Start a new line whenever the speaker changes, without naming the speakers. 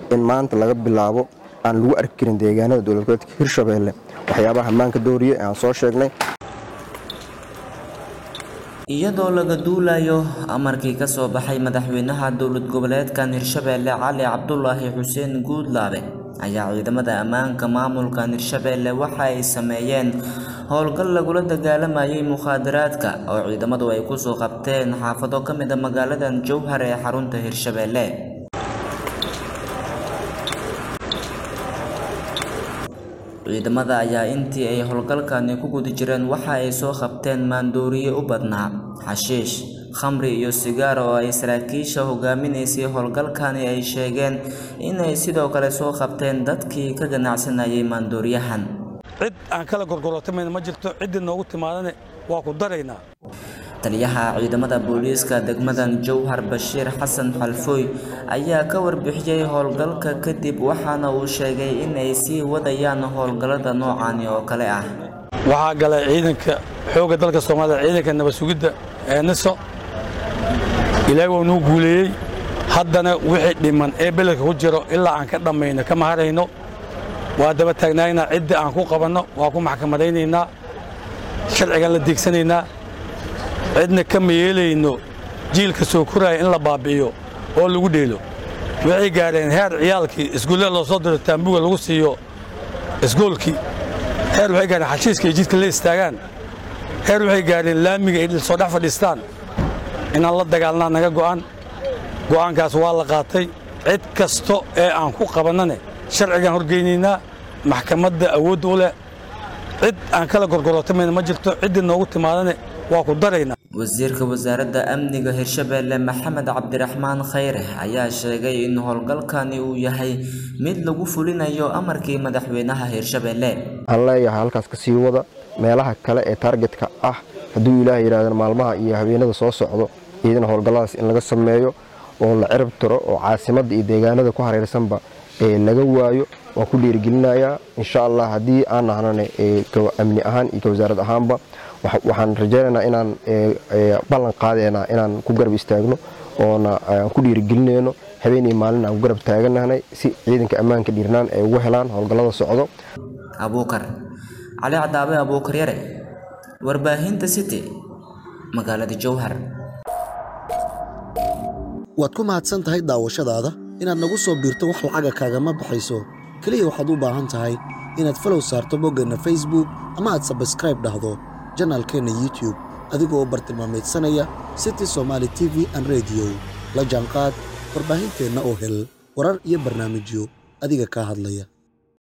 in maanta laga bilaabo aan lagu arki karin deegaanada dowlad goboleedka hirshabeelle waxyaabaha ammaanka dooriya ee aan soo sheegnay
iyadoo laga duulayo amarkii ka soo baxay madaxweynaha dowlad goboleedkan hirshabeelle cali cabdulaahi xuseen guudlaabe ayaa ciidamada ammaanka maamulkan hirshabeelle waxa ay sameeyeen howlgal lagula dagaalamayay mukhaadaraadka oo ciidamadu ay kusoo qabteen xaafado ka mid a magaaladan jowhar ee xarunta hirshabeelle ciidamada ayaa intii ay howlgalkani ku guda jireen waxa ay soo qabteen maandooriye u badnaa xashiish khamri iyo sigaar oo ay saraakiisha hogaaminaysay howlgalkani ay sheegeen inay sidoo kale soo qabteen dadkii ka ganacsanayay maandooriyahan
cid aan kala gorgorotamayna ma jirto ciddii noogu timaadane waa ku daraynaa
taliyaha ciidamada booliiska degmadan jowhar bashiir xasan xalfooy ayaa ka warbixiyey howlgalka kadib waxaana uu sheegay inay sii wadayaan howlgallada noocani oo kale ah
waxaa galay ciidanka xoogga dalka soomaalida ciidanka nabad sugidda ee niso ilaahay waa nuu guuleeyey haddana wixii dhiman ee beledka ku jiro ilaa aan ka dhammayno kama harayno waa daba taagnaynaa ciddii aan ku qabanno waa ku maxkamadaynaynaa sharcigaan la deegsanaynaa cidna kama yeelayno jiilka soo koraya in la baabbi'iyo oo lagu dheelo waxay gaadheen heer ciyaalkii iskuullada loo soo diro taambuga lagu siiyo isgoolkii heer waxay gaadheen xashiiska iyo jidka la istaagaan heer waxay gaadheen laamiga ay soo dhex fadhiistaan inaan la dagaalnaa naga go'an go'aankaas waa la qaatay cid kasto ee aan ku qabannane sharcigaan horgeynaynaa maxkamadda awoodda u leh cid aan kala gorgorotamayna ma jirto ciddii noogu timaadane waa ku daraynaa
wasiirka wasaaradda amniga hirshabeelle maxamed cabdiraxmaan khayre ayaa sheegay in howlgalkani uu yahay mid lagu fulinayo amarkii madaxweynaha hirshabeelle
waxaan leeyahay halkaas ka sii wada meelaha kale ee taargetka ah hadduu ilaah yidhahdeen maalmaha iyo habeenada soo socdo iyadana howlgalladaas in laga sameeyo oo la cirib tiro oo caasimadda iyo deegaanada ku hareersanba ee laga waayo waan ku dhiirigelinayaa insha allah haddii aan nahnane amni ahaan iyo ka wasaarad ahaanba waxaan rajaynaynaa inaan ballan qaadeynaa inaan ku garab istaagno oona aan ku dhiirigelinayno habeen iyo maalin aan ku garab taaganahnay si ciidanka ammaanka dhiirnaan ay ugu helaan howlgallada socdo
abuukar cali cadaabe abuukar yare warbaahinta city magaalada jowhar
waad ku mahadsan tahay daawashadaada inaad nagu soo biirto wax lacaga kaagama baxayso keliya waxaad u baahan tahay inaad falow saarto boggeenna facebook ama aad sabskraib dhahdo janaalkeenna youtube adigoo bartilmaameedsanaya city somaali t v an rediyo la jaanqaad warbaahinteenna oo hel warar iyo barnaamijyo adiga kaa hadlaya